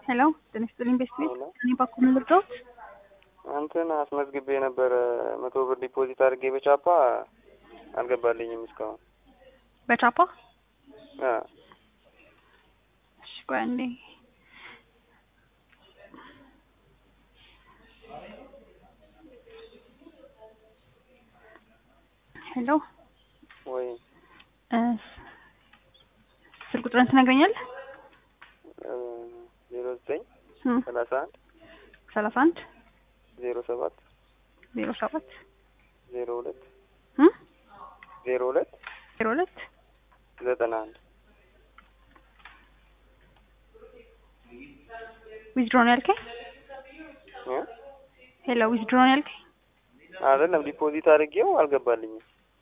ሄሎ ጤና ይስጥልኝ ቤስት ቤት ሄሎ። እኔ ባኩ ምን ልርዳዎት? እንትን አስመዝግቤ የነበረ መቶ ብር ዲፖዚት አድርጌ በቻፓ አልገባልኝም እስካሁን። በቻፓ አ እሺ ቆይ አንዴ ሄሎ ወይ እ ስልክ ቁጥርን ትነግረኛለህ? ዜሮ ዘጠኝ እም ሰላሳ አንድ ሰላሳ አንድ ዜሮ ሰባት ዜሮ ሰባት ዜሮ ሁለት እም ዜሮ ሁለት ዜሮ ሁለት ዘጠና አንድ ዊዝድሮ ነው ያልከኝ? እ ሄሎ ዊዝድሮ ነው ያልከኝ? አይደለም ዲፖዚት አድርጌው አልገባልኝም።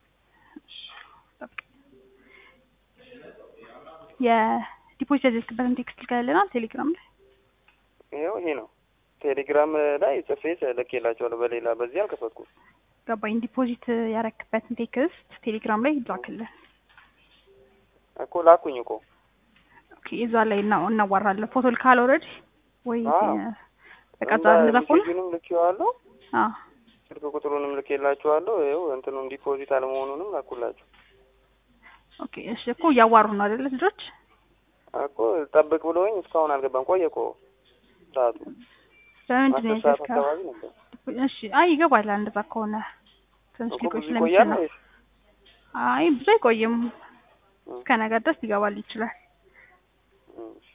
የዲፖዚት ያዘዝክበትን ቴክስት ልከልናል ቴሌግራም ላይ ይኸው ይሄ ነው። ቴሌግራም ላይ ጽፌ ልኬላቸዋለሁ። በሌላ በዚህ አልከፈትኩም። ገባኝ። ዲፖዚት ያረክበትን ቴክስት ቴሌግራም ላይ ላክልን። እኮ ላኩኝ እኮ ኦኬ እዛ ላይ እና እናዋራለን። ፎቶ ልካል ኦልሬዲ ወይ አዎ። በቃ እዛ እንደዛ ከሆነ ሜሴጁንም ልኬዋለሁ፣ አዎ ስልክ ቁጥሩንም ልኬላቸዋለሁ። ይኸው እንትኑም ዲፖዚት አለመሆኑንም ላኩላቸው ኦኬ እሺ። እኮ እያዋሩ ነው አይደለ ልጆች? እኮ ጠብቅ ብሎኝ እስካሁን አልገባም። ቆየ እኮ ሰዓቱ በምንድን ነው አስር ሰዓት ያዘዝከው? አካባቢ ነበር እሺ አይ ይገባል። እንደዛ ከሆነ ትንሽ እኮ ሊቆይ ብዙ ስለሚችል ይቆያል ነው። ወይስ አይ ብዙ አይቆይም። እ እስከ ነገ ድረስ ሊገባል ይችላል። እ እሺ